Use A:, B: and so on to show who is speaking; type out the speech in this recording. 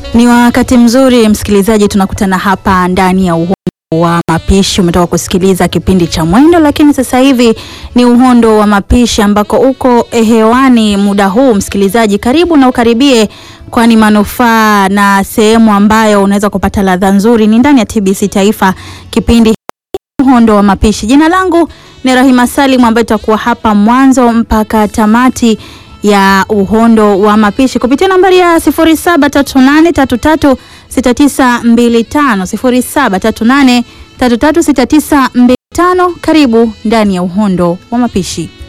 A: Ni wakati mzuri msikilizaji, tunakutana hapa ndani ya uhondo wa mapishi. Umetoka kusikiliza kipindi cha Mwendo, lakini sasa hivi ni uhondo wa mapishi ambako uko hewani muda huu. Msikilizaji, karibu na ukaribie, kwani manufaa na sehemu ambayo unaweza kupata ladha nzuri ni ndani ya TBC Taifa, kipindi uhondo wa mapishi. Jina langu ni Rahima Salim ambaye itakuwa hapa mwanzo mpaka tamati ya uhondo wa mapishi kupitia nambari ya 0738336925 0738336925. Karibu ndani ya uhondo wa mapishi.